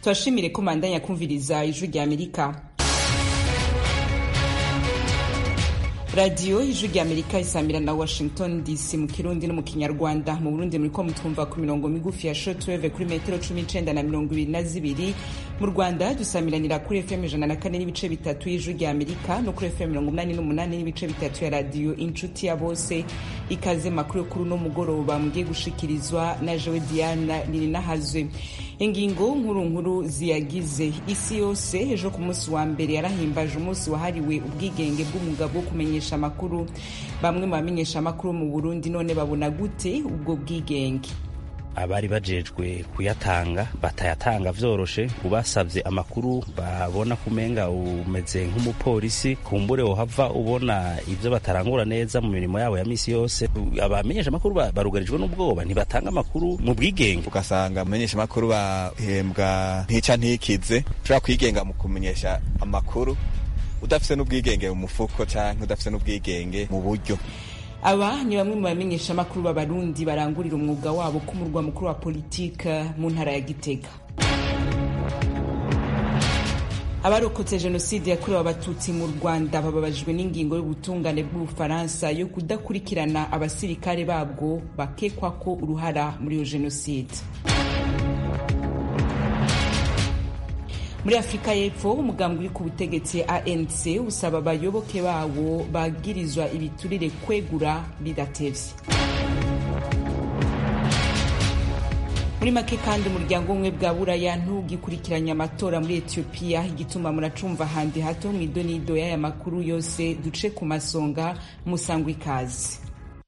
tubashimire ko mandanya kumviriza ijwi rya amerika radiyo ijwi rya amerika isamira na washington dc mu kirundi no mu kinyarwanda mu burundi muriko mutwumva ku mirongo migufi ya shortwave kuri metero cumi n'icenda na mirongo ibiri na zibiri mu rwanda dusamiranira kuri fm ijana na kane n'ibice bitatu y'ijwi rya amerika no kuri fm mirongo umunani n'umunani n'ibice bitatu ya radiyo inshuti ya bose ikaze makuru yo kuri uno mugoroba mugiye gushikirizwa na jewe diana nininahazwe ingingo nkuru nkuru ziyagize isi yose ejo ku munsi wa mbere yarahimbaje umunsi wahariwe ubwigenge bw'umugabo wo kumenyesha amakuru bamwe mu bamenyesha amakuru mu burundi none babona gute ubwo bwigenge abari bajejwe kuyatanga batayatanga vyoroshe ubasavye amakuru babona kumenga umeze nk'umupolisi kumbure wohava ubona ivyo batarangura neza mu mirimo yabo ya misi yose abamenyesha amakuru barugarijwe n'ubwoba ntibatanga amakuru mu bwigenge ugasanga amenyesha amakuru bahembwa ntica ntikize ushobora kwigenga mu kumenyesha amakuru udafise n'ubwigenge mu mufuko canke udafise n'ubwigenge mu buryo aba ni bamwe mu bamenyesha amakuru b'abarundi barangurira umwuga wabo ku murwa mukuru wa politike mu ntara ya gitega abarokotse jenoside yakorewe abatutsi mu rwanda bababajwe n'ingingo y'ubutungane bw'ubufaransa yo kudakurikirana abasirikare babwo bakekwa ko uruhara muri iyo jenoside muri afurika y'epfo umugambi uri ku butegetsi anc usaba abayoboke bawo bagirizwa ibiturire kwegura bidatevye muri make kandi umuryango umwe bwa buraya ntugikurikiranye amatora muri etiyopiya igituma muracumva handi hato mu idonido y'aya makuru yose duce ku masonga musangwa ikazi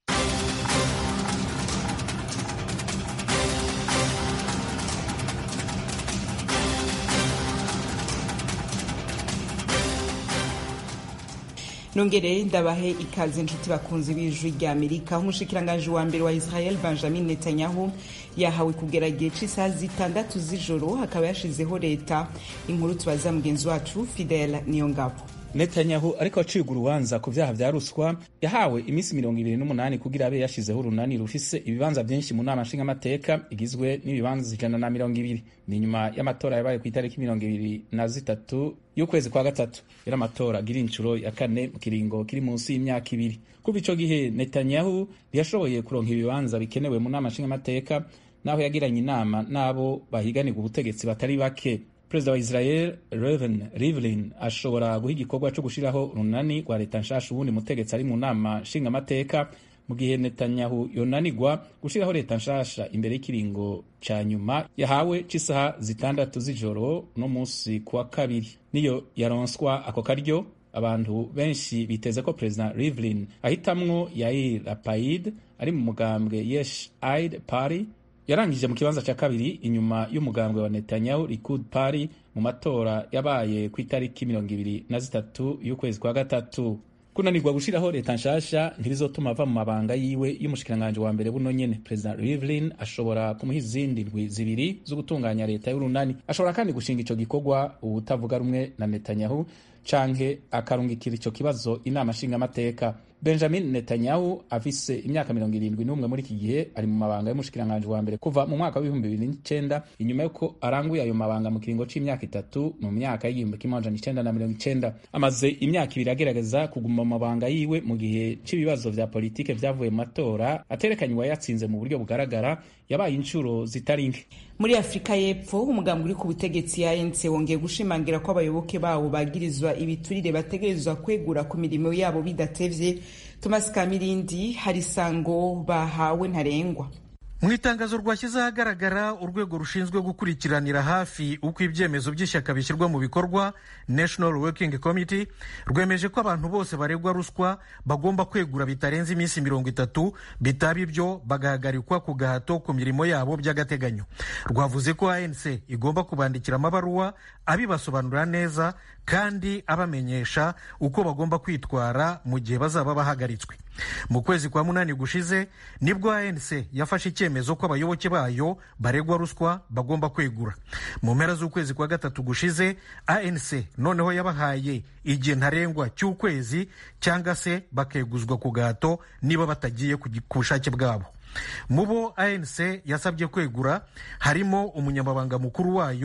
nongere ndabahe ikaze inshuti bakunzi b'ijwi rya amerika umushikiranganji wa mbere wa israel benjamin netanyahu yahawe kugera igihe c'isaha zitandatu z'ijoro akaba yashizeho leta inkuru tubaza mugenzi wacu fidel niyongabo netanyahu ariko acibwa urubanza ku vyaha vya ruswa yahawe iminsi mirongo ibiri n'umunani kugira abe yashizeho urunani rufise ibibanza vyinshi mu nama nshingamateka igizwe n'ibibanza ijana na mirongo ibiri ni nyuma y'amatora yabaye ku itariki mirongo ibiri na zitatu y'ukwezi kwa gatatu yari amatora agira inshuro ya kane mu kiringo kiri munsi y'imyaka ibiri kuva ico gihe netanyahu ntiyashoboye kuronka ibibanza bikenewe mu nama nshingamateka naho yagiranye inama n'abo bahiganirwa ubutegetsi batari bake perezida wa israel reven rivlin ashobora guha igikorwa cyo gushiraho urunani rwa leta nshasha ubundi mutegetsi ari mu nama nshingamateka mu gihe netanyahu yonanigwa gushiraho leta nshasha imbere y'ikiringo ca nyuma yahawe c'isaha zitandatu z'ijoro no munsi kuwa kabiri niyo yaronswa ako karyo abantu benshi biteze ko perezida rivlin ahitamwo yair lapid ari mu mugambwe yesh aid party yarangije mu kibanza cya kabiri inyuma y'umugambwe wa Netanyahu Likud Party mu matora yabaye ku itariki mirongo ibiri na zitatu y'ukwezi kwa gatatu kunanirwa gushiraho leta nshasha ntirizotuma ava mu mabanga yiwe y'umushikiranganje wa mbere buno nyene perezida Rivlin ashobora kumuha izindi ndwi zibiri zo gutunganya leta y'urunani ashobora kandi gushinga ico gikorwa ubutavuga rumwe na Netanyahu canke akarungikira ico kibazo inama nshingamateka benjamin netanyahu afise imyaka mirongo irindwi n'umwe muri iki gihe ari mu mabanga y'umushikiranganje wa mbere kuva mu mwaka w'ibihumbi bibiri n'icenda inyuma y'uko aranguye ayo mabanga mu kiringo c'imyaka itatu mu myaka y'igihumbi kimwe amajana icenda na mirongo icenda amaze imyaka ibiri agerageza kuguma mu mabanga yiwe mu gihe c'ibibazo vya politike vyavuye mu matora aterekanye uwayatsinze mu buryo bugaragara yabaye inshuro zitari nke muri afurika y'epfo umugambi uri ku butegetsi ya anc wongeye gushimangira ko abayoboke bawo bagirizwa ibiturire bategerezwa kwegura ku mirimo yabo bidatevye thomas kamirindi hari isango bahawe ntarengwa mu itangazo rwashyize ahagaragara urwego rushinzwe gukurikiranira hafi uko ibyemezo by'ishyaka bishyirwa mu bikorwa national working committee rwemeje ko abantu bose baregwa ruswa bagomba kwegura bitarenze iminsi mirongo itatu bitaba ibyo bagahagarikwa ku gahato ku mirimo yabo by'agateganyo rwavuze ko anc igomba kubandikira amabaruwa abibasobanurira neza kandi abamenyesha uko bagomba kwitwara mu gihe bazaba bahagaritswe mu kwezi kwa munani gushize nibwo anc yafashe icyemezo ko abayoboke bayo baregwa ruswa bagomba kwegura mu mpera z'ukwezi kwa gatatu gushize anc noneho yabahaye igihe ntarengwa cy'ukwezi cyangwa se bakeguzwa ku gahato niba batagiye ku bushake bwabo mu bo anc yasabye kwegura harimo umunyamabanga mukuru wayo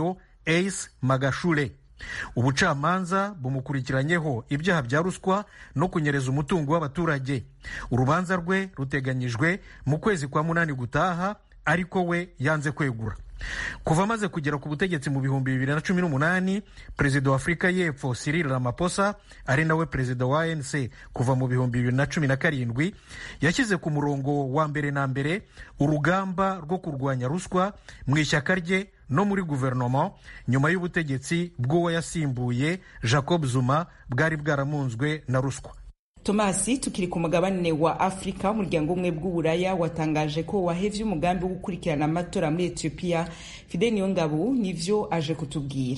ace magashure ubucamanza bumukurikiranyeho ibyaha bya ruswa no kunyereza umutungo w'abaturage urubanza rwe ruteganyijwe mu kwezi kwa munani gutaha ariko we yanze kwegura kuva amaze kugera ku butegetsi mu bihumbi bibiri na cumi n'umunani perezida wa afurika y'epfo Cyril Ramaphosa ari nawe perezida wa ANC kuva mu bihumbi bibiri na cumi na karindwi yashyize ku murongo wa mbere na mbere urugamba rwo kurwanya ruswa mu ishyaka rye no muri guverinoma nyuma y'ubutegetsi bw'uwo yasimbuye Jacob Zuma bwari bwaramunzwe na ruswa tomasi tukiri ku mugabane wa afurika umuryango umwe bw'uburaya watangaje ko wahevye umugambi wo gukurikirana amatora muri etiyopiya fide niyongabo nivyo aje kutubwira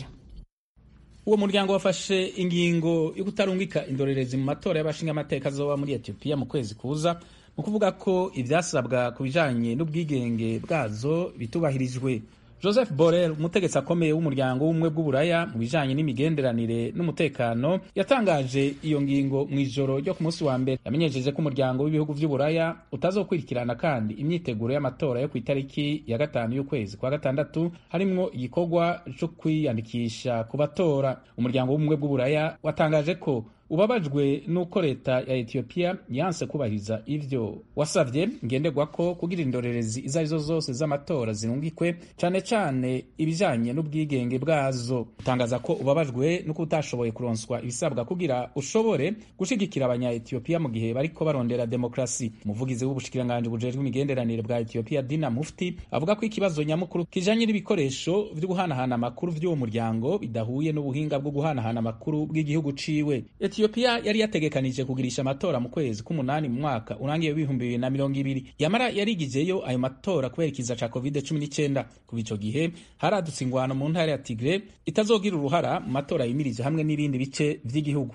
uwo muryango wafashe ingingo yo kutarungika indorerezi mu matora y'abashingamateka azoba muri etiyopiya mu kwezi kuza mu kuvuga ko ivyasabwa ku bijanye n'ubwigenge bwazo bitubahirijwe joseph borrell umutegetsi akomeye w'umuryango w'ubumwe bw'uburaya mu bijanye n'imigenderanire n'umutekano yatangaje iyo ngingo mu ijoro ryo ku munsi wa mbere yamenyesheje ko umuryango w'ibihugu vy'uburaya utazokurikirana kandi imyiteguro y'amatora yo ku itariki ya gatanu y'ukwezi kwa gatandatu harimwo igikorwa co kwiyandikisha ku batora umuryango w'ubumwe bw'uburaya watangaje ko ubabajwe n'uko leta ya etiyopiya yanse kubahiriza ivyo wasavye ngenderwako kugira indorerezi izo arizo zose z'amatora zirungikwe cane cane ibijanye n'ubwigenge bwazo utangaza ko ubabajwe n'uko utashoboye kuronswa ibisabwa kugira ushobore gushigikira abanya etiyopiya mu gihe bariko barondera demokrasi umuvugizi w'ubushikiranganji bujejwe imigenderanire bwa etiyopiya dina mufti avuga ko ikibazo nyamukuru kijanye n'ibikoresho vyo guhanahana amakuru vy'uwo muryango bidahuye n'ubuhinga bwo guhanahana amakuru bw'igihugu ciwe etiyopiya yari yategekanije kugirisha amatora mu kwezi k'umunani mu mwaka urangiye w'ibihumbi bibiri na mirongo ibiri yamara yarigijeyo ayo matora kubera ikiza ca covid cumi n'icenda kuva ico gihe haradutse ingwano mu ntara ya tigre itazogira uruhara mu matora yimirije hamwe n'ibindi bice vy'igihugu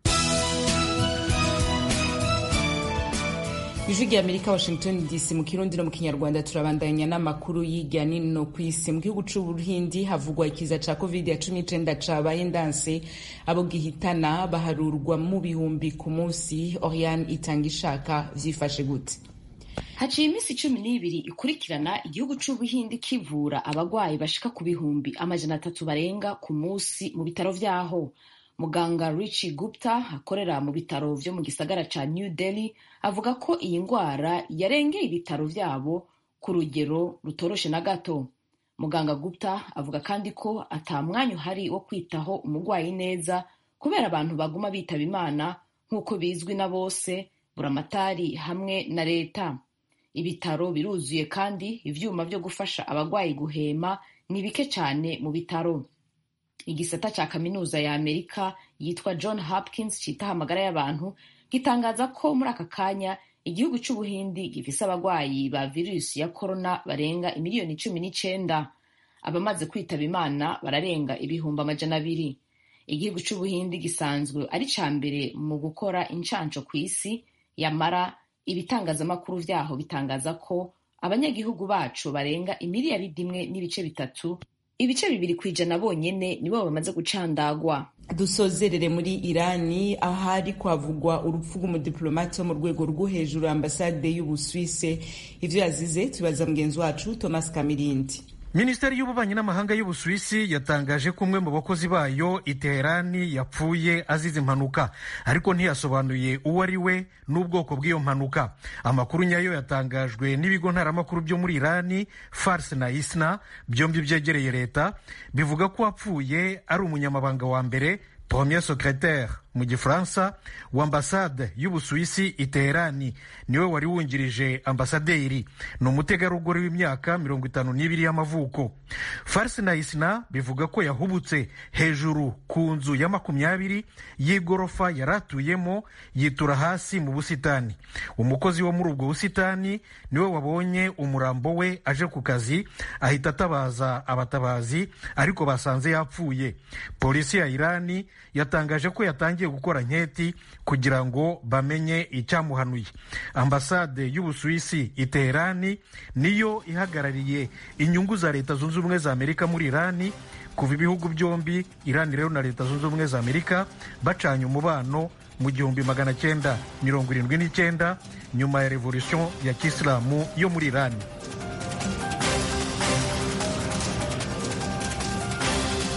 ijwi rya amerika washington dc mu kirundi no mu kinyarwanda turabandanya n'amakuru y'irya nino ku isi mu gihugu c'ubuhindi havugwa ikiza ca covid ya cumi n'icenda cabaye ndanse abo gihitana baharurwa mu bihumbi ku munsi oriane itanga ishaka vyifashe gute haciye iminsi cumi n'ibiri ikurikirana igihugu c'ubuhindi kivura abagwayi bashika ku bihumbi amajana atatu barenga ku munsi mu bitaro vyaho muganga Richi Gupta akorera mu bitaro vyo mu gisagara ca New Delhi avuga ko iyi ndwara yarengeye ibitaro vyabo ku rugero rutoroshe na gato muganga Gupta avuga kandi ko ata mwanya uhari wo kwitaho umurwayi neza kubera abantu baguma bitaba imana nk'uko bizwi na bose buramatari hamwe na leta ibitaro biruzuye kandi ivyuma vyo gufasha abagwayi guhema ni bike cane mu bitaro igisata ca kaminuza ya amerika yitwa john hopkins citaho amagara y'abantu gitangaza ko muri aka kanya igihugu c'ubuhindi gifise abagwayi ba virusi ya korona barenga imiliyoni cumi n'icenda abamaze kwitaba imana bararenga ibihumbi amajana abiri igihugu c'ubuhindi gisanzwe ari ca mbere mu gukora incanco kw'isi yamara ibitangazamakuru vyaho bitangaza ko abanyagihugu bacu barenga imiliyaridi imwe n'ibice bitatu ibice bibiri ku ijana bonyene nibo bamaze gucandagwa dusozerere muri irani ahari kwavugwa urupfu rw'umudipolomati wo mu rwego rwo hejuru ambasade y'ubuswise ivyo yazize tubaza mugenzi wacu thomas kamirindi minisiteri y'ububanyi n'amahanga y'ubusuwisi yatangaje ko umwe mu bakozi bayo i teherani yapfuye azize impanuka ariko ntiyasobanuye uwo ari we n'ubwoko bw'iyo mpanuka amakuru nyayo yatangajwe n'ibigo ntaramakuru byo muri irani fars na isna byombi byegereye leta bivuga ko wapfuye ari umunyamabanga wa mbere premier secretaire mu gifaransa wa ambasade y'ubusuwisi i teherani niwe wari wungirije ambasaderi ni umutegarugori w'imyaka mirongo itanu n'ibiri y'amavuko farisi na isina bivuga ko yahubutse hejuru ku nzu ya makumyabiri y'igorofa yari atuyemo yitura hasi mu busitani umukozi wo muri ubwo busitani niwe wabonye umurambo we aje ku kazi ahita atabaza abatabazi ariko basanze yapfuye polisi ya irani yatangaje ko yatangiye gukora nketi kugira ngo bamenye icyamuhanuye ambasade y'ubusuwisi i teherani niyo ihagarariye inyungu za leta zunze ubumwe za amerika muri irani kuva ibihugu byombi irani rero na leta zunze ubumwe za amerika bacanye umubano mu gihumbi magana cyenda mirongo irindwi n'icyenda nyuma ya revolution ya kisilamu yo muri irani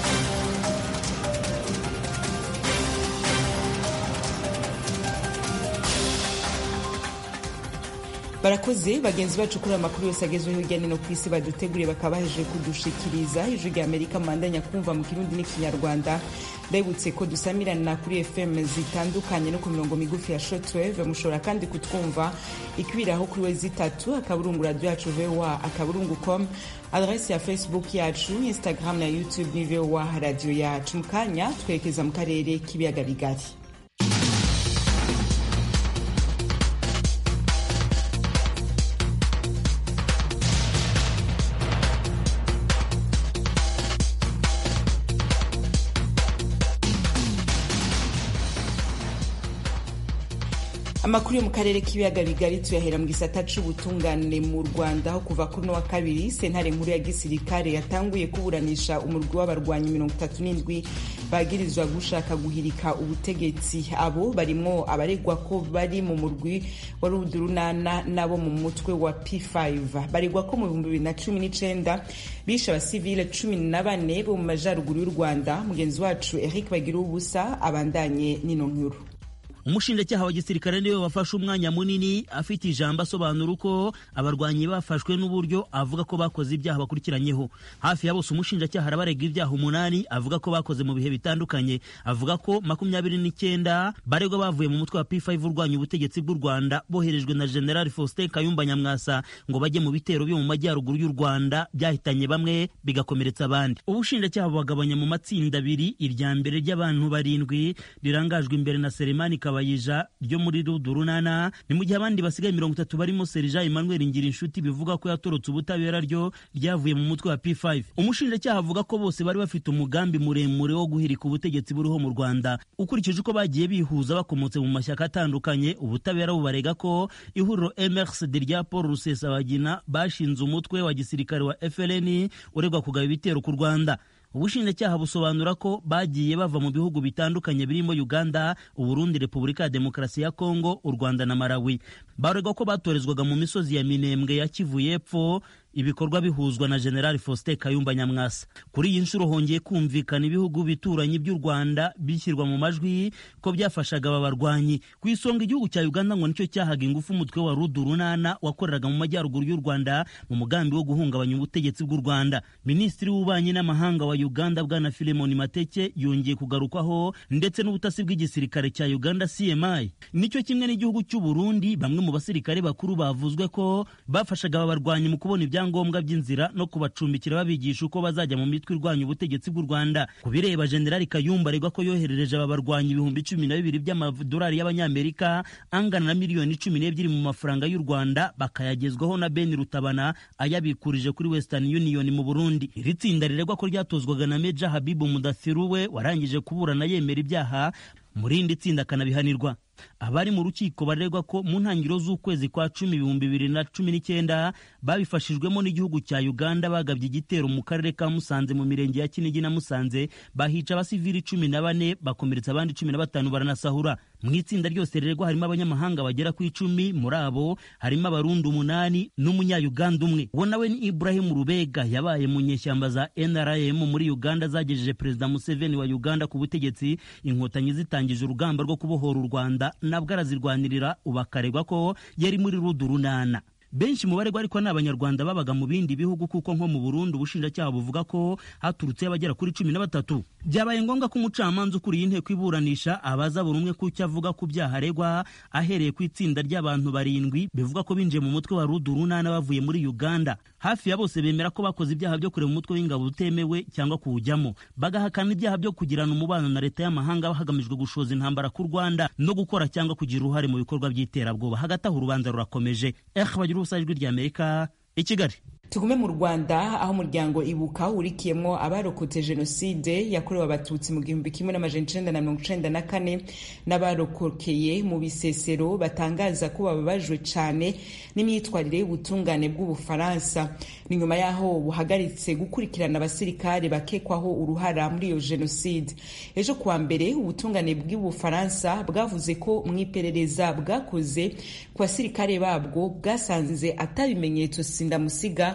barakoze bagenzi bacu kuri amakuru yose agezweho hirya no hino ku isi baduteguriye bakaba bahejeje kudushikiriza ijwi rya amerika mubandanya kumva mu kirundi n'ikinyarwanda ndabibutse ko dusamirana kuri fm zitandukanye no ku mirongo migufi ya shortwave mushobora kandi kutwumva ikwiraho kuri we zitatu akaburungu radio yacu voa akaburungu com adresi ya facebook yacu instagram na youtube ni voa radio yacu mu kanya twerekeza mu karere k'ibiyaga bigari amakuru yo mu karere k'ibiyaga bigari tuyahera mu gisata c'ubutungane mu rwanda aho kuva kuri no wa kabiri sentare nkuru ya gisirikare yatanguye kuburanisha umurwi w'abarwanyi mirongo itatu n'indwi bagirizwa gushaka guhirika ubutegetsi abo barimwo abaregwa ko bari mu murwi wa rudurunana nabo mu mutwe wa p5 baregwa ko mu bihumbi bibiri na cumi n'icenda bishe abasivile cumi na bane bo mu majaruguru y'u rwanda mugenzi wacu eric bagira ubusa abandanye n'ino nkuru umushinjacyaha wa gisirikare niwe wafashe umwanya munini afite ijambo asobanura uko abarwanyi bafashwe n'uburyo avuga ko bakoze ibyaha bakurikiranyeho hafi ya bose umushinjacyaha arabarega ibyaha umunani avuga ko bakoze mu bihe bitandukanye avuga ko makumyabiri n'icyenda baregwa bavuye mu mutwe wa P5 urwanya ubutegetsi bw'u Rwanda boherejwe na General Faustin Kayumba Nyamwasa ngo bajye mu bitero byo mu majyaruguru y'u Rwanda byahitanye bamwe bigakomeretsa abandi ubushinjacyaha bubagabanya mu matsinda abiri irya mbere ry'abantu barindwi rirangajwe imbere na Selemani kabayija ryo muri rudurunana ni mu gihe abandi basigaye mirongo itatu barimo serija emmanuel ngira inshuti bivuga ko yatorotse ubutabera ryo ryavuye mu mutwe wa p5 umushinjacyaha avuga ko bose bari bafite umugambi muremure wo guhirika ubutegetsi buriho mu rwanda ukurikije uko bagiye bihuza bakomotse mu mashyaka atandukanye ubutabera bubarega ko ihuriro mrcd rya paul rusesabagina bashinze umutwe wa gisirikare wa fln uregwa kugaba ibitero ku rwanda ubushinjacyaha busobanura ko bagiye bava mu bihugu bitandukanye birimo uganda uburundi repubulika ya demokarasi ya kongo u rwanda na malawi baregwa ko batorezwaga mu misozi ya minembwe ya kivu y'epfo ibikorwa bihuzwa na general faustin kayumba nyamwasa kuri iyi nshuro hongeye kumvikana ibihugu bituranyi by'u rwanda bishyirwa mu majwi ko byafashaga aba barwanyi ku isonga igihugu cya uganda ngo nicyo cyahaga ingufu umutwe wa rudurunana wakoreraga mu majyaruguru y'u rwanda mu mugambi wo guhungabanya ubutegetsi bw'u rwanda minisitiri w'ububanyi n'amahanga wa uganda bwana filemoni mateke yongeye kugarukwaho ndetse n'ubutasi bw'igisirikare cya uganda cmi nicyo kimwe n'igihugu cy'u burundi bamwe mu basirikare bakuru bavuzwe ko bafashaga aba barwanyi mu kubona ibya ibyangombwa by'inzira no kubacumbikira babigisha uko bazajya mu mitwe irwanya ubutegetsi bw'u Rwanda ku bireba General Kayumba aregwa ko yoherereje aba barwanyi ibihumbi cumi na bibiri by'amadolari y'abanyamerika angana na miliyoni cumi n'ebyiri mu mafaranga y'u Rwanda bakayagezwaho na Ben Rutabana ayabikurije kuri Western Union mu Burundi iri tsinda riregwa ko ryatozwaga na Meja Habibu Mudathiru we warangije kuburana yemera ibyaha mu rindi tsinda akanabihanirwa abari mu rukiko baregwa ko mu ntangiriro z'ukwezi kwa cumi ibihumbi bibiri na cumi n'icyenda babifashijwemo n'igihugu cya uganda bagabye igitero mu karere ka musanze mu mirenge ya kinigi na musanze bahica abasivili cumi na bane bakomeretsa abandi cumi na batanu baranasahura mu itsinda ryose riregwa harimo abanyamahanga bagera ku icumi muri abo harimo abarundi umunani n'umunyayuganda umwe uwo nawe ni ibrahim rubega yabaye mu nyeshyamba za nrm muri uganda zagejeje perezida museveni wa uganda ku butegetsi inkotanyi zitangije urugamba rwo kubohora u rwanda nabwo arazirwanirira ubu akaregwa ko yari muri rudurunana benshi mu baregwa ariko ni abanyarwanda babaga mu bindi bihugu kuko nko mu burundi ubushinjacyaha buvuga ko haturutse abagera kuri cumi na batatu byabaye ngombwa ko umucamanza ukuriye inteko iburanisha abaza buri umwe ku cyo avuga ku byaha aregwa ahereye ku itsinda ry'abantu barindwi bivuga ko binjiye mu mutwe wa rudurunana bavuye muri uganda hafi ya bose bemera ko bakoze ibyaha byo kureba umutwe w'ingabo utemewe cyangwa kuwujyamo bagahakana ibyaha byo kugirana umubano na leta y'amahanga hagamijwe gushoza intambara ku rwanda no gukora cyangwa kugira uruhare mu bikorwa by'iterabwoba hagati aho urubanza rurakomeje bagira ubusa ijwi ry'amerika i kigali tugume mu rwanda aho umuryango ibuka urikiyemo abarokotse jenoside yakorewe abatutsi mu gihumbi kimwe n'amajana icenda na mirongo icenda na kane n'abarokokeye mu bisesero batangaza ko bababajwe cane n'imyitwarire y'ubutungane bw'ubufaransa ni nyuma y'aho buhagaritse gukurikirana abasirikare bakekwaho uruhara muri iyo jenoside ejo kuwa mbere ubutungane bw'ubufaransa bwavuze ko mu iperereza bwakoze ku basirikare babwo bwasanze atabimenyetso sindamusiga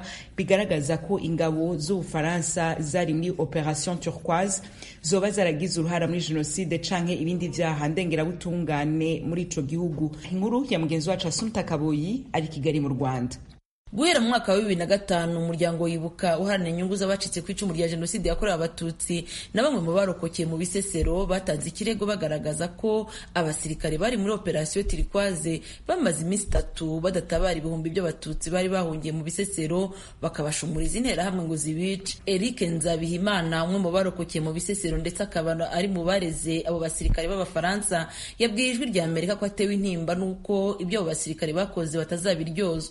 bigaragaza ko ingabo z'ubufaransa zari muri operation turquoise zoba zaragize uruhara muri jenoside canke ibindi vyaha ndengerabutungane muri ico gihugu inkuru ya mugenzi wacu asumta kaboyi ari kigali mu rwanda guhera mu mwaka wa bibiri na gatanu umuryango wibuka uharanira inyungu z'abacitse ku icumu rya jenoside yakorewe abatutsi na bamwe mu barokokeye mu bisesero batanze ikirego bagaragaza ko abasirikare bari muri operasiyo tirikwaze bamaze iminsi itatu badatabara ibihumbi by'abatutsi bari bahungiye mu bisesero bakabashumuriza interahamwe ngo zibice eric nzabihimana umwe mu barokokeye mu bisesero ndetse akaba ari mu bareze abo basirikare b'abafaransa yabwiye ijwi rya amerika ko atewe intimba n'uko ibyo abo basirikare bakoze batazabiryozwa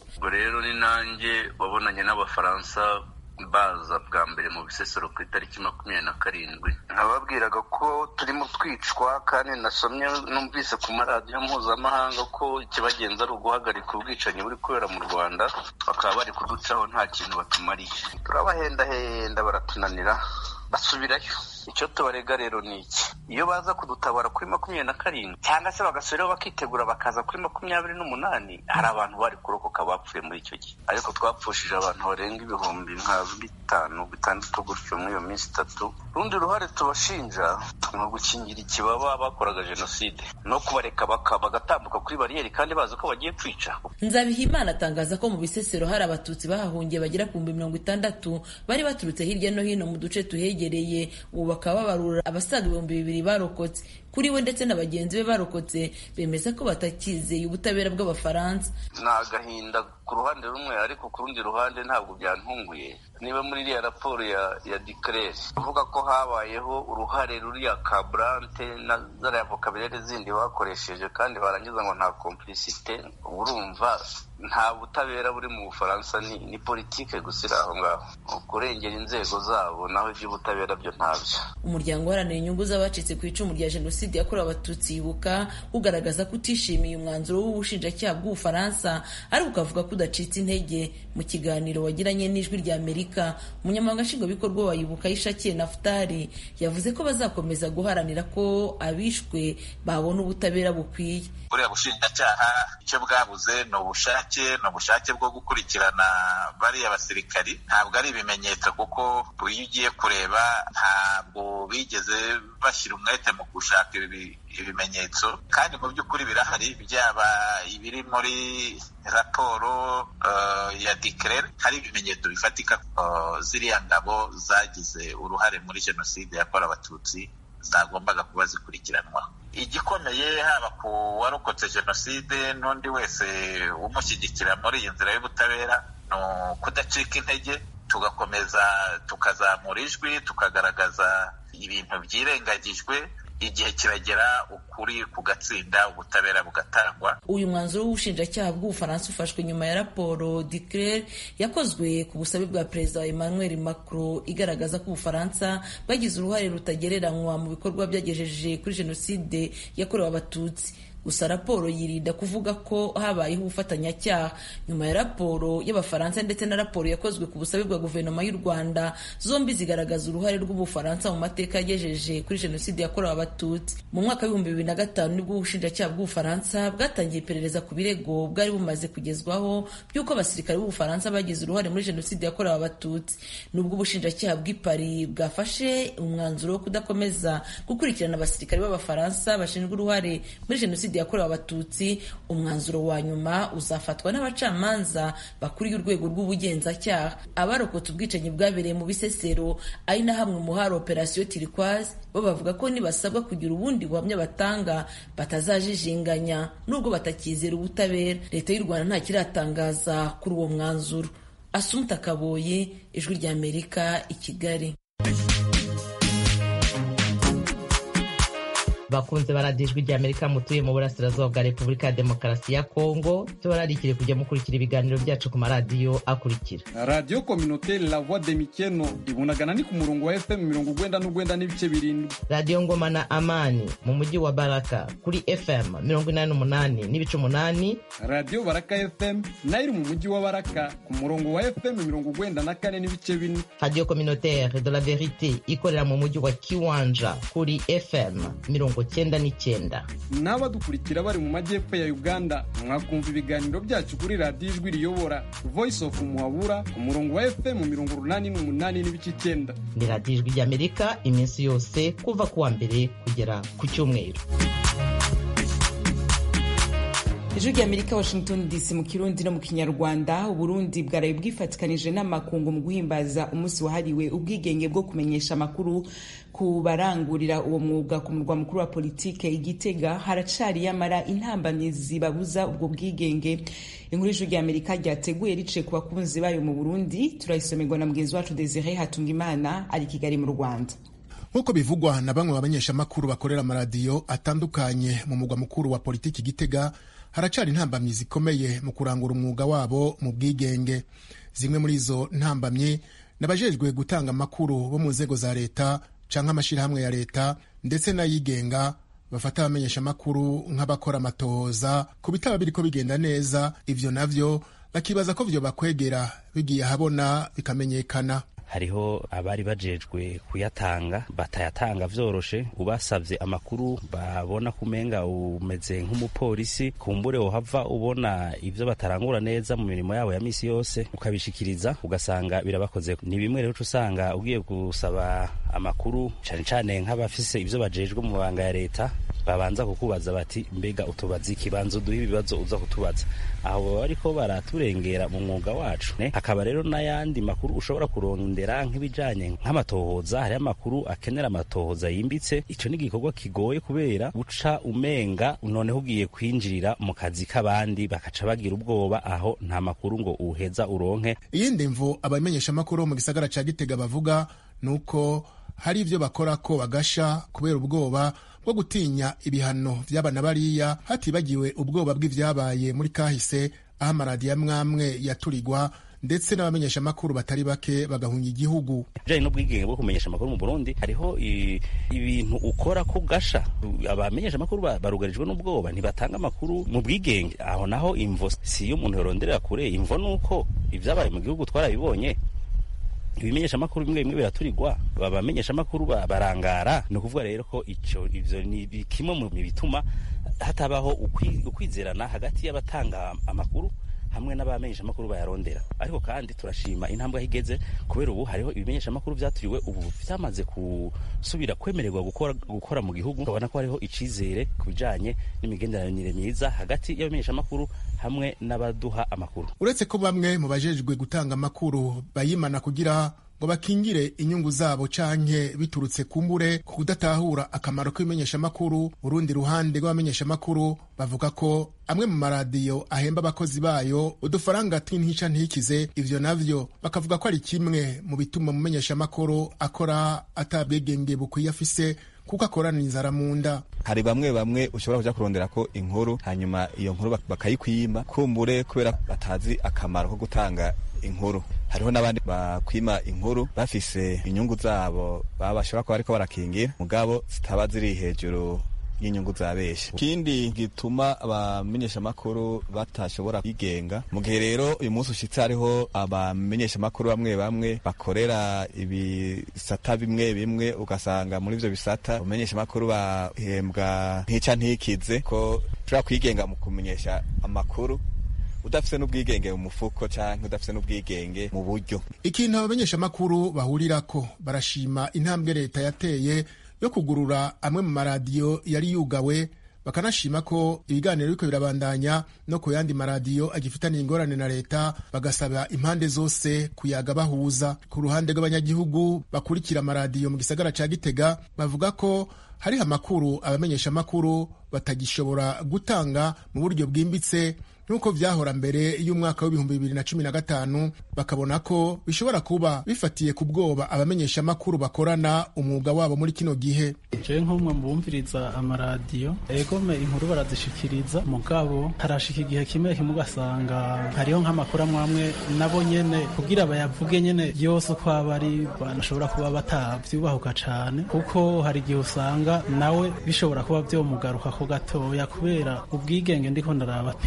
nanjye wabonanye n'abafaransa baza bwa mbere mu bisesero ku itariki makumyabiri na karindwi nkababwiraga ko turimo twicwa kandi nasomye numvise ku maradiyo mpuzamahanga ko ikibagenza ari uguhagarika ubwicanyi buri kubera mu rwanda bakaba bari kuducaho nta kintu batumariye turabahendahenda baratunanira basubirayo icyo tubarega rero ni iki iyo baza kudutabara kuri makumyabiri na karindwi cyangwa se bagasubiraho bakitegura bakaza kuri makumyabiri n'umunani hari abantu bari kurokoka bapfuye muri icyo gihe ariko twapfushije abantu barenga ibihumbi nka bitanu bitandatu gutyo muri iyo minsi itatu urundi ruhare tubashinja ni ugukingira ikibaba bakoraga jenoside no kubareka bagatambuka kuri bariyeri kandi bazi ko bagiye kwica nzabihimana atangaza ko mu bisesero hari abatutsi bahahungiye bagera ku bihumbi mirongo itandatu bari baturutse hirya no hino mu duce tuhegereye ubu bakaba babarura abasaga ibihumbi bibiri barokotse kuri we ndetse na bagenzi be barokotse bemeza ko batakizeye ubutabera bw'abafaransa ni agahinda ku ruhande rumwe ariko ku rundi ruhande ntabwo byantunguye niba muri iriya raporo ya ya dikerere uvuga ko habayeho uruhare ruriya kaburante na zariya vokaburere zindi bakoresheje kandi barangiza ngo nta komplisite urumva nta butabera buri mu bufaransa ni ni politike gusa iri aho ngaho kurengera inzego zabo naho iby'ubutabera byo ntabyo umuryango uharanira inyungu z'abacitse ku icumu rya jenoside yakorewe abatutsi yibuka ugaragaza ko utishimiye umwanzuro w'ubushinjacyaha bw'ubufaransa ariko ukavuga ko udacitse intege mu kiganiro wagiranye n'ijwi rya amerika umunyamabanga nshingwabikorwa wa yibuka yishakiye nafutari yavuze ko bazakomeza guharanira ko abishwe babona ubutabera bukwiye buriya bushinjacyaha icyo bwabuze ni ubushake ni ubushake bwo gukurikirana bariya basirikari ntabwo ari ibimenyetso kuko iyo ugiye kureba ntabwo bigeze bashyira umwete mu gushaka ibimenyetso kandi mu by'ukuri birahari byaba ibiri muri raporo ya dikerere hari ibimenyetso bifatika ziriya ngabo zagize uruhare muri jenoside yakorewe abatutsi zagombaga kuba zikurikiranwa igikomeye haba ku warokotse jenoside n'undi wese umushyigikira muri iyi nzira y'ubutabera ni ukudacika intege tugakomeza tukazamura ijwi tukagaragaza ibintu byirengagijwe igihe kiragera ukuri kugatsinda ubutabera bugatangwa uyu mwanzuro w'ubushinjacyaha bw'ubufaransa ufashwe nyuma ya raporo diclere yakozwe ku busabe bwa perezida wa emmanuel macron igaragaza ko ubufaransa bwagize uruhare rutagereranywa mu bikorwa byagejeje kuri jenoside yakorewe abatutsi gusa raporo yirinda kuvuga ko habayeho ubufatanyacyaha nyuma ya raporo y'abafaransa ndetse na raporo yakozwe ku busabe bwa guverinoma y'u rwanda zombi zigaragaza uruhare rw'ubufaransa mu mateka yagejeje kuri jenoside yakorewe abatutsi mu mwaka w'ibihumbi bibiri na gatanu nibwo ubushinjacyaha bw'ubufaransa bwatangiye iperereza ku birego bwari bumaze kugezwaho by'uko abasirikare b'ubufaransa bagize uruhare muri jenoside yakorewe abatutsi nubwo ubushinjacyaha bw'i Paris bwafashe umwanzuro wo kudakomeza gukurikirana abasirikare b'abafaransa bashinjwa uruhare muri jenoside yakorewe abatutsi umwanzuro wa nyuma uzafatwa n'abacamanza bakuriye urwego rw'ubugenzacyaha abarokotse ubwicanyi bwabereye mu bisesero ari na hamwe mu hari operasiyo tirikwazi bo bavuga ko nibasabwa kugira ubundi buhamya batanga batazajijinganya nubwo batakizera ubutabera leta y'u rwanda nta kiratangaza kuri uwo mwanzuro asumta kaboye ijwi ry'amerika i kigali bakunze baradijwe rya amerika mutuye mu burasirazuba bwa repubulika ya demokarasi ya kongo tubararikire kujya mukurikira ibiganiro byacu ku maradiyo akurikira radiyo kominoteri la voix de mikeno ibunagana ni ku murongo wa fm mirongo ugwenda n'ugwenda n'ibice birindwi radiyo ngoma na amani mu mujyi wa baraka kuri fm mirongo inani n'umunani n'ibice umunani radiyo baraka fm nayo iri mu mujyi wa baraka ku murongo wa fm mirongo ugwenda na kane n'ibice bine radiyo kominoteri de la verite ikorera mu mujyi wa kiwanja kuri fm mirongo mirongo cyenda n'icyenda n'abadukurikira bari mu majyepfo ya uganda mwakumva ibiganiro byacu kuri radiyo ijwi riyobora voice of muhabura ku murongo wa fm mirongo urunani n'umunani n'ibice icyenda ni radiyo ijwi ry'amerika iminsi yose kuva ku wa mbere kugera ku cyumweru ijwi ry'amerika washington dc mu kirundi no mu kinyarwanda uburundi bwaraye bwifatikanije n'amakungu mu guhimbaza umunsi wahariwe ubwigenge bwo kumenyesha amakuru ku barangurira uwo mwuga ku murwa mukuru wa politike igitega haracari yamara intambamyi zibabuza ubwo bwigenge inkuru y'ijwi ry'amerika ryateguye riciye ku bakunzi bayo mu burundi turayisomerwa na mugenzi wacu desire hatungimana ari kigali mu rwanda nk'uko bivugwa na bamwe mu bamenyeshamakuru bakorera amaradiyo atandukanye mu mugwa mukuru wa politiki gitega haracari intambamyi zikomeye mu kurangura umwuga wabo mu bwigenge zimwe muri izo ntambamyi nabajejwe gutanga amakuru bo mu nzego za leta canke amashirahamwe ya leta ndetse n'ayigenga bafata abamenyeshamakuru nk'abakora amatohoza ku bitaba biriko bigenda neza ivyo navyo bakibaza ko vyo bakwegera bigiye ahabona bikamenyekana hariho abari bajejwe kuyatanga batayatanga vyoroshe ubasavye amakuru babona kumenga umeze nk'umupolisi kumbure wohava ubona ivyo batarangura neza mu mirimo yabo ya misi yose ukabishikiriza ugasanga birabakoze ni bimwe rero usanga ugiye gusaba amakuru cane cane nk'abafise ivyo bajejwe mu mabanga ya leta babanza kukubaza bati mbega utubaza ikibanza uduha ibibazo uza kutubaza aho baba bariko baraturengera mu mwuga wacu ne hakaba rero n'ayandi makuru ushobora kurondera nk'ibijanye nk'amatohoza hariho amakuru akenera amatohoza yimbitse ico ni igikorwa kigoye kubera uca umenga noneho ugiye kwinjirira mu kazi k'abandi bakaca bagira ubwoba aho nta makuru ngo uheza uronke iyindi mvu abamenyeshamakuru bo mu gisagara ca gitega bavuga ni uko hari ivyo bakora ko bagasha kubera ubwoba bwo gutinya ibihano vy'abana bariya hatibagiwe ubwoba bw'ivyabaye muri kahise aho amaradiyo amwamwe yaturirwa ndetse n'abamenyeshamakuru batari bake bagahunga igihugu bijanye n'ubwigenge bwo kumenyesha amakuru mu burundi hariho ibintu ukora ko gasha abamenyeshamakuru barugarijwe n'ubwoba ntibatanga amakuru mu bwigenge aho naho imvo si iyo umuntu yoronderera kure imvo nuko ivyabaye mu gihugu twarabibonye ibimenyeshamakuru bimwe bimwe biraturirwa abamenyeshamakuru barangara ni ukuvuga rero ko ico ivyo ni kimwe mu bituma hatabaho ukwizerana hagati y'abatanga amakuru hamwe n'abamenyeshamakuru bayarondera ariko kandi turashima intambwe aho igeze kubera ubu hariho ibimenyeshamakuru vyaturiwe ubu vyamaze gusubira kwemererwa gukora, gukora mu gihugu ukabona ko hariho icizere ku bijanye n'imigenderanire myiza hagati y'abamenyeshamakuru hamwe n'abaduha amakuru uretse ko bamwe mu bajejwe gutanga amakuru bayimana kugira ngo bakingire inyungu zabo canke biturutse kumbure ku kudatahura akamaro k'ibimenyeshamakuru urundi ruhande rw'abamenyeshamakuru bavuga ko amwe mu maradiyo ahemba abakozi bayo udufaranga tw'intica ntikize ivyo navyo bakavuga ko ari kimwe mu bituma umumenyeshamakuru akora atabwegenge bukwiye afise kuko akorana inzara mu nda hari bamwe bamwe ushobora kuja kurondera ko inkuru hanyuma iyo nkuru bakayikwima kumbure kubera batazi akamaro ko gutanga inkuru hariho n'abandi bakwima inkuru bafise inyungu zabo baba bashobora kuba bariko barakingira mugabo zitaba ziri hejuru y'inyungu za benshi ikindi gituma abamenyeshamakuru batashobora kwigenga mu gihe rero uyu munsi ushitse hariho abamenyeshamakuru bamwe bamwe bakorera ibisata bimwe bimwe ugasanga muri ivyo bisata abamenyeshamakuru bahembwa ntica ntikize ko ushobora kwigenga mu kumenyesha amakuru udafise n'ubwigenge mu mufuko canke udafise n'ubwigenge mu buryo ikintu abamenyeshamakuru bahurirako barashima intambwe leta yateye yo kugurura amwe mu maradiyo yari yugawe bakanashima ko ibiganiro biriko birabandanya no ku yandi maradiyo agifitaniye ingorane na leta bagasaba impande zose kuyaga bahuza ku ruhande rw'abanyagihugu bakurikira amaradiyo mu gisagara ca gitega bavuga ko hariho amakuru abamenyeshamakuru batagishobora gutanga mu buryo bwimbitse nk'uko vyahora mbere y'umwaka w'ibihumbi bibiri na cumi na gatanu bakabona ko bishobora kuba bifatiye ku bwoba abamenyeshamakuru bakorana umwuga wabo muri kino gihe jewe nk'umwe mu bumviriza amaradiyo egome inkuru barazishikiriza mugabo harashika igihe kimwe kimwe ugasanga hariho nk'amakuru amwe amwe nabo nyene kugira bayavuge nyene yose uko aba ari banashobora kuba batavyubahuka cane kuko hari igihe usanga nawe bishobora kuba vyomugarukako gatoya kubera ubwigenge ndiko ndaraba ntiburashika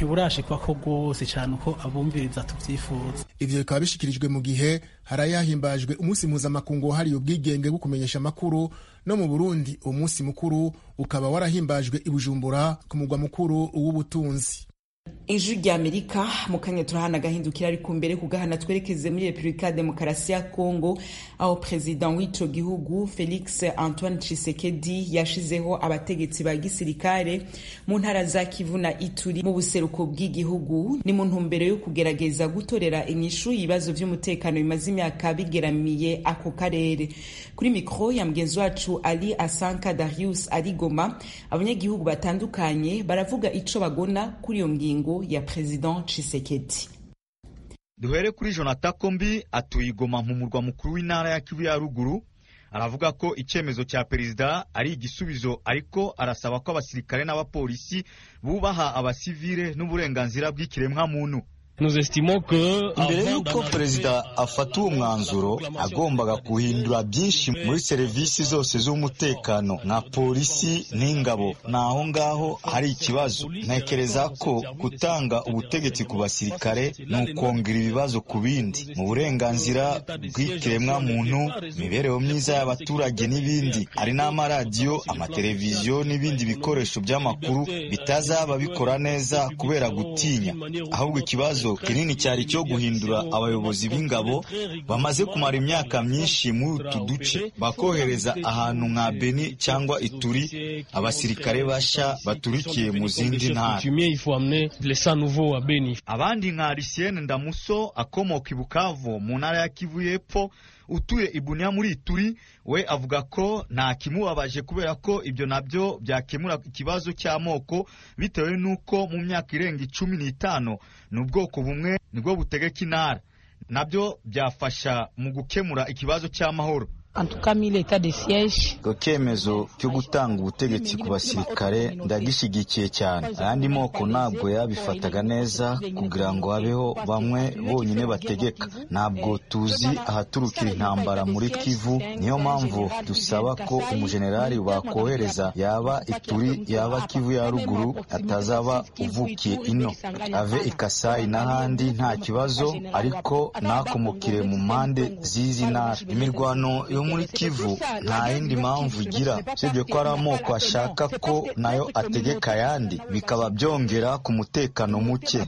ko rwose cyane uko abumviriza tubyifuza ivyo bikaba bishikirijwe mu gihe hari yahimbajwe umunsi mpuzamakungu wahariye ubwigenge bwo kumenyesha amakuru no mu burundi uwo munsi mukuru ukaba warahimbajwe i bujumbura ku mugwa mukuru w'ubutunzi ijwi rya amerika mu kanya turahana agahindukira ariko mbere kugahana twerekeze muri repubulika ya demokarasi ya kongo aho perezida w'ico gihugu felix antoine tshisekedi yashizeho abategetsi ba gisirikare mu ntara za kivu na ituri mu buseruko bw'igihugu ni mu ntumbero yo kugerageza gutorera inyishu ibibazo vy'umutekano bimaze imyaka bigeramiye ako karere kuri mikro ya mugenzi wacu ali asanka darius ari goma abanyagihugu batandukanye baravuga ico bagona kuri iyo ngingo ya President Tshisekedi. Duhere kuri Jonathan Kombi atuye Igoma mu murwa mukuru w'intara ya Kivu ya ruguru aravuga ko icyemezo cya perezida ari igisubizo ariko arasaba ko abasirikare n'abapolisi bubaha abasivile n'uburenganzira bw'ikiremwamuntu mbere y'uko perezida afata uwo mwanzuro agombaga guhindura byinshi muri serivisi zose z'umutekano nka polisi n'ingabo naho ngaho hari ikibazo ntekereza ko gutanga ubutegetsi ku basirikare ni ukongera ibibazo ku bindi mu burenganzira bw'ikiremwamuntu imibereho myiza y'abaturage n'ibindi hari n'amaradiyo amateleviziyo n'ibindi bikoresho by'amakuru bitazaba bikora neza kubera gutinya ahubwo ikibazo kinini cyari cyo guhindura abayobozi b'ingabo bamaze kumara imyaka myinshi muri utu duce bakohereza ahantu nka Beni cyangwa Ituri abasirikare basha baturikiye mu zindi ntara abandi nka Lucien Ndamuso akomoka i Bukavu mu ntara ya Kivu y'Epfo utuye Ibunia muri Ituri we avuga ko nta kimubabaje kubera ko ibyo nabyo byakemura ikibazo cy'amoko bitewe n'uko mu myaka irenga icumi n'itanu ni ubwoko bumwe nibwo butegeka intara nabyo byafasha mu gukemura ikibazo cy'amahoro icyo cyemezo cyo gutanga ubutegetsi ku basirikare ndagishyigikiye cyane ayandi moko ntabwo yabifataga neza kugira ngo habeho bamwe bonyine bategeka ntabwo tuzi ahaturukira intambara muri kivu niyo mpamvu dusaba ko umujenerali bakohereza yaba ituri yaba kivu ya ruguru atazaba uvukiye ino ave ikasayi n'ahandi nta kibazo ariko ntakomokere mu mpande z'izi ntara imirwano yo muri kivu nta yindi mpamvu igira usibye ko ari amoko ashaka ko nayo ategeka ayandi bikaba byongera ku mutekano muke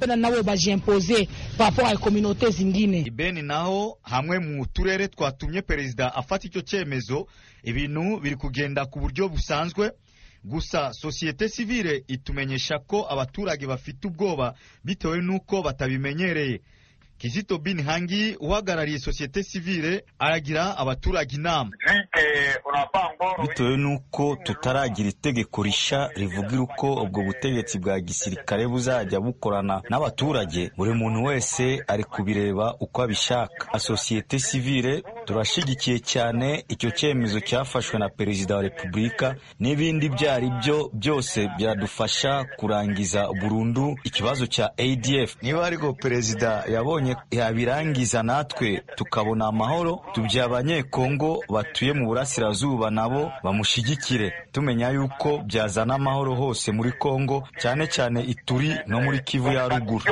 ibeni naho hamwe mu turere twatumye perezida afata icyo cyemezo ibintu biri kugenda ku buryo busanzwe gusa sosiyete sivile itumenyesha ko abaturage bafite ubwoba bitewe n'uko batabimenyereye Kizito Bin Hangi uhagarariye sosiyete sivile aragira abaturage inama bitewe n'uko tutaragira itegeko risha rivugira uko ubwo butegetsi bwa gisirikare buzajya bukorana n'abaturage buri muntu wese ari kubireba uko abishaka sosiyete sivile turashyigikiye cyane icyo cyemezo cyafashwe na perezida wa repubulika n'ibindi ibyo ari byo byose byadufasha kurangiza burundu ikibazo cya adf niba ariko perezida yabonye yabirangiza natwe tukabona amahoro tubya abanyekongo batuye mu burasirazuba nabo bamushyigikire tumenya yuko byazana amahoro hose muri kongo cyane cyane ituri no muri kivu ya ruguru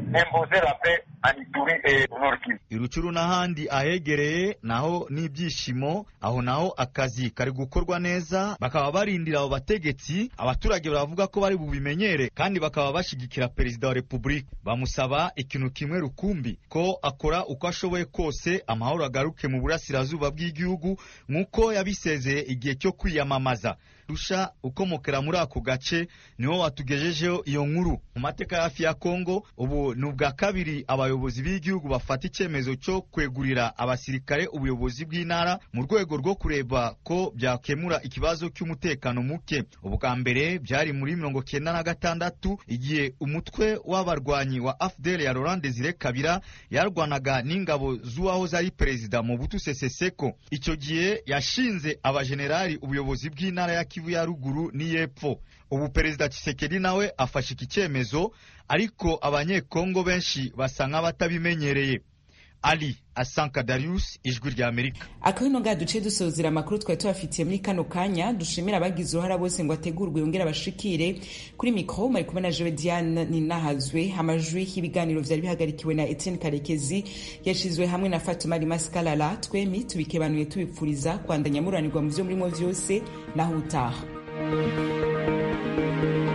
irucuru n'ahandi ahegereye naho n'ibyishimo aho naho akazi kari gukorwa neza bakaba barindira abo bategetsi abaturage baravuga ko bari bubimenyere kandi bakaba bashyigikira perezida wa repubulika bamusaba ikintu kimwe rukumbi ko akora uko ashoboye kose amahoro agaruke mu burasirazuba bw'igihugu nk'uko yabisezeye igihe cyo kwiyamamaza rusha ukomokera muri ako gace niwo watugejejeho iyo nkuru mu mateka hafi ya kongo ubu ni ubwa kabiri abayobozi b'igihugu bafata icyemezo cyo kwegurira abasirikare ubuyobozi bw'intara mu rwego rwo kureba ko byakemura ikibazo cy'umutekano muke ubwa mbere byari muri mirongo cyenda na gatandatu igihe umutwe w'abarwanyi wa afdel ya laurent desire kabira yarwanaga n'ingabo z'uwahoze ari perezida mu butu sese seko icyo gihe yashinze abajenerali ubuyobozi bw'intara ya kivu ya ruguru n'iy'epfo ubu perezida Tshisekedi nawe afashe iki cyemezo ariko abanyekongo benshi basa nk'abatabimenyereye ali asanka darius ijwi rya amerika akabino nga duce dusozera amakuru twari tubafitiye muri kano kanya dushimira abagize uruhara bose ngo ategurwe yongere abashikire kuri mikoro mari kumwe na jewe diane ninahazwe amajwi y'ibiganiro vyari bihagarikiwe na etienne karekezi yashizwe hamwe na fatuma rimaskalala twemi tubikebanuye tubipfuriza kwandanya muranirwa mu vyo murimo vyose naho utaha